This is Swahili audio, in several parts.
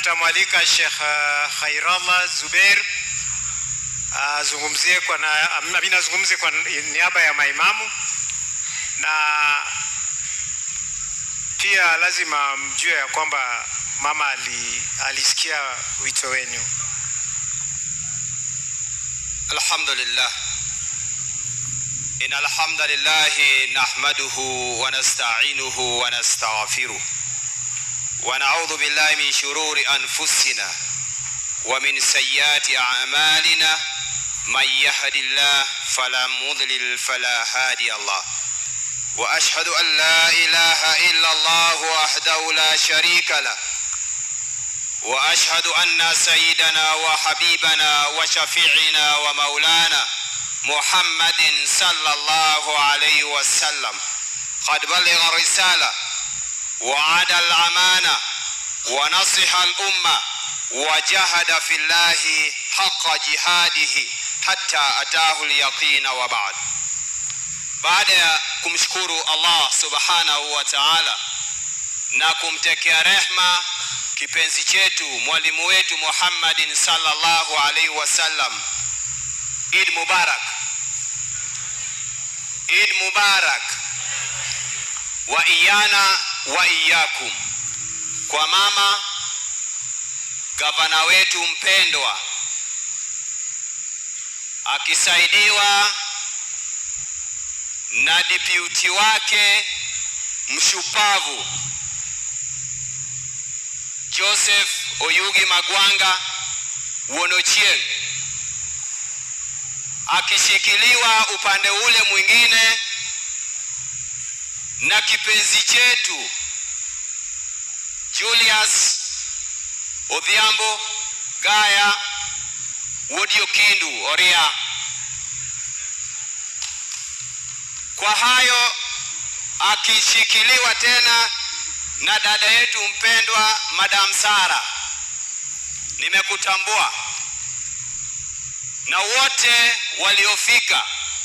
tutamwalika Sheikh uh, Khairallah Zubeir azungumzie kwa na, amina azungumze kwa niaba ya maimamu na pia lazima mjue ya kwamba mama ali, alisikia wito wenu. الحمد لله إن الحمد لله نحمده ونستعينه ونستغفره ونعوذ بالله من شرور أنفسنا ومن سيئات أعمالنا من يهد الله فلا مضلل فلا هادي الله وأشهد أن لا إله إلا الله وحده لا شريك له واشهد ان سيدنا وحبيبنا وشفيعنا ومولانا محمد صلى الله عليه وسلم قد بلغ الرساله وعاد الامانه ونصح الامه وجاهد في الله حق جهاده حتى اتاه اليقين وبعد baada ya kumshukuru allah subhanahu wa taala na kumtekea rehma kipenzi chetu mwalimu wetu Muhammadin sallallahu alaihi wasallam. Eid Mubarak, Eid Mubarak wa iyana wa iyakum. Kwa mama gavana wetu mpendwa akisaidiwa na deputy wake mshupavu Joseph Oyugi Magwanga Wonochieng akishikiliwa upande ule mwingine na kipenzi chetu Julius Odhiambo Gaya Wodio Kindu Oria. Kwa hayo akishikiliwa tena na dada yetu mpendwa Madam Sara, nimekutambua na wote waliofika.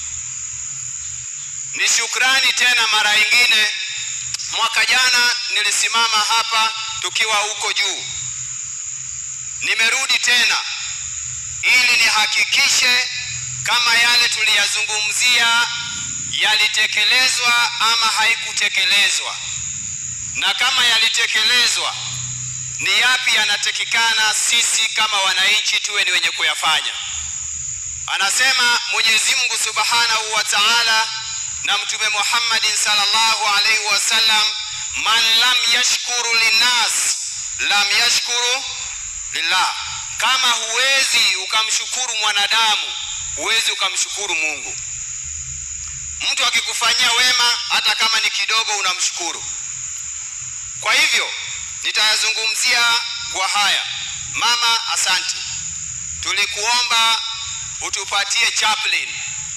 Ni shukrani tena mara nyingine. Mwaka jana nilisimama hapa tukiwa huko juu, nimerudi tena ili nihakikishe kama yale tuliyazungumzia yalitekelezwa ama haikutekelezwa na kama yalitekelezwa ni yapi yanatakikana sisi kama wananchi tuwe ni wenye kuyafanya. Anasema Mwenyezi Mungu Subhanahu wa Ta'ala na Mtume Muhammadin sallallahu alaihi wasallam, man lam yashkuru linnas lam yashkuru lillah. Kama huwezi ukamshukuru mwanadamu, huwezi ukamshukuru Mungu. Mtu akikufanyia wema, hata kama ni kidogo, unamshukuru. Kwa hivyo nitayazungumzia kwa haya. Mama, asante. Tulikuomba utupatie chaplain,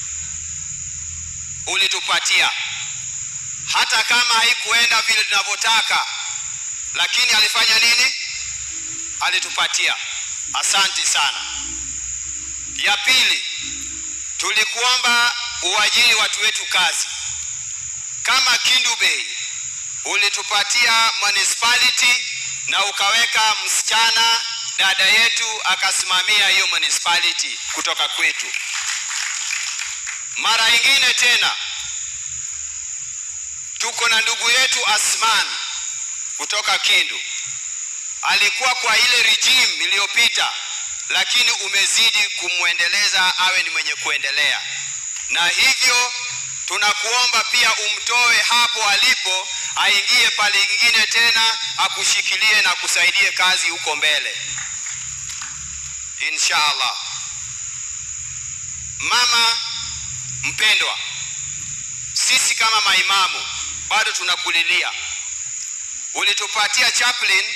ulitupatia, hata kama haikuenda vile tunavyotaka, lakini alifanya nini? Alitupatia. Asante sana. Ya pili, tulikuomba uajiri watu wetu kazi kama Kindu Bay ulitupatia municipality na ukaweka msichana dada yetu akasimamia hiyo municipality kutoka kwetu. Mara ingine tena tuko na ndugu yetu Asman kutoka Kindu, alikuwa kwa ile regime iliyopita, lakini umezidi kumwendeleza awe ni mwenye kuendelea, na hivyo tunakuomba pia umtoe hapo alipo aingie pale ingine tena akushikilie na kusaidie kazi huko mbele inshallah. Mama mpendwa, sisi kama maimamu bado tunakulilia. Ulitupatia chaplain,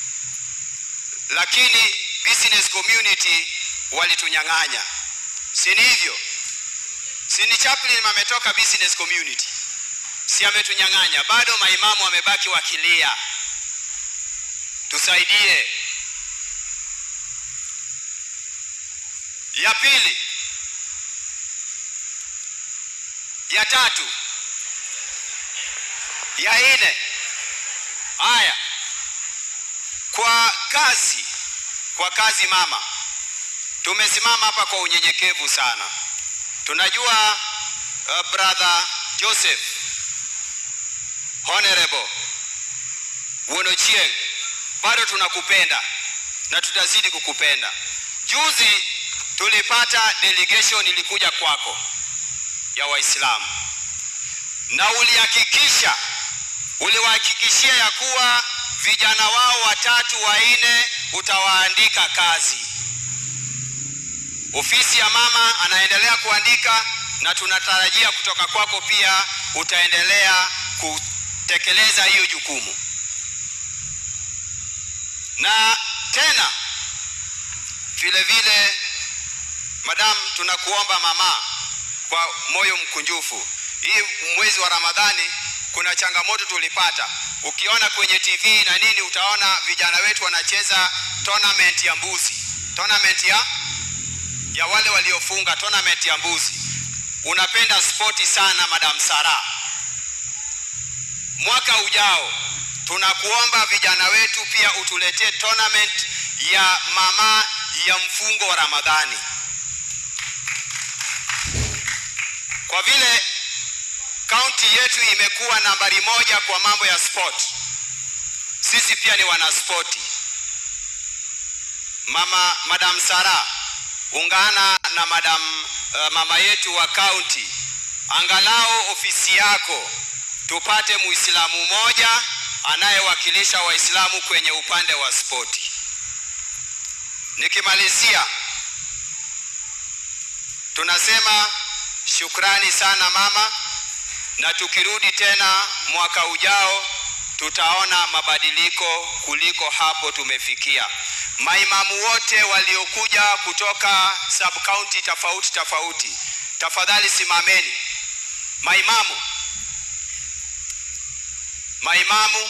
lakini business community walitunyang'anya, si ni hivyo? Si ni chaplain ametoka business community si ametunyang'anya? Bado maimamu wamebaki wakilia, tusaidie. Ya pili, ya tatu, ya nne. Haya, kwa kazi kwa kazi mama tumesimama hapa kwa unyenyekevu sana tunajua uh, brother joseph honorable wonochieng bado tunakupenda na tutazidi kukupenda juzi tulipata delegation ilikuja kwako ya waislamu na ulihakikisha uliwahakikishia ya kuwa vijana wao watatu wanne utawaandika kazi ofisi ya mama anaendelea kuandika na tunatarajia kutoka kwako pia utaendelea kutekeleza hiyo jukumu na tena vile vile madam tunakuomba mama kwa moyo mkunjufu hii mwezi wa ramadhani kuna changamoto tulipata ukiona kwenye tv na nini utaona vijana wetu wanacheza tournament ya mbuzi tournament ya ya wale waliofunga tournament ya mbuzi unapenda spoti sana madam sara mwaka ujao tunakuomba vijana wetu pia utuletee tournament ya mama ya mfungo wa ramadhani kwa vile kaunti yetu imekuwa nambari moja kwa mambo ya sport sisi pia ni wanaspoti mama madam sara ungana na madam uh, mama yetu wa kaunti angalau ofisi yako tupate muislamu mmoja anayewakilisha waislamu kwenye upande wa spoti nikimalizia tunasema shukrani sana mama na tukirudi tena mwaka ujao tutaona mabadiliko kuliko hapo tumefikia maimamu wote waliokuja kutoka sub county tofauti tofauti tafadhali simameni maimamu maimamu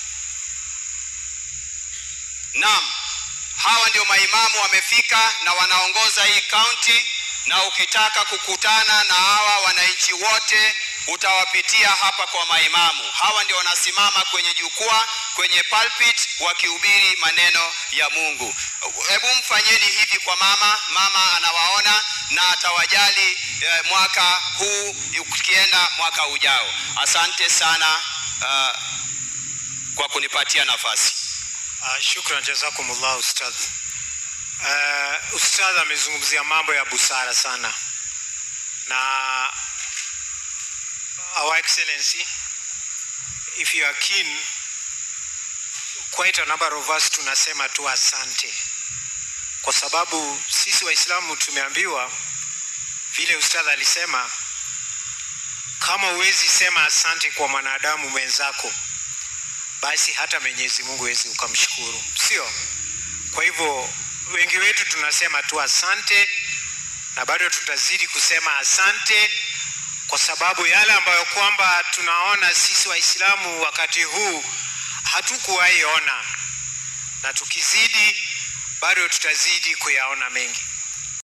naam hawa ndio maimamu wamefika na wanaongoza hii kaunti na ukitaka kukutana na hawa wananchi wote utawapitia hapa kwa maimamu hawa ndio wanasimama kwenye jukwaa kwenye pulpit wakihubiri maneno ya mungu hebu mfanyeni hivi kwa mama mama anawaona na atawajali eh, mwaka huu ukienda mwaka ujao asante sana uh, kwa kunipatia nafasi Uh, shukran jazakumullah ustadh. Uh, ustadh amezungumzia mambo ya busara sana na our excellency if you are keen quite a number of us tunasema tu asante kwa sababu sisi waislamu tumeambiwa vile ustadh alisema kama huwezi sema asante kwa mwanadamu mwenzako basi hata Mwenyezi Mungu wezi ukamshukuru, sio? Kwa hivyo wengi wetu tunasema tu asante, na bado tutazidi kusema asante kwa sababu yale ambayo kwamba tunaona sisi Waislamu wakati huu hatukuwahi ona, na tukizidi bado tutazidi kuyaona mengi.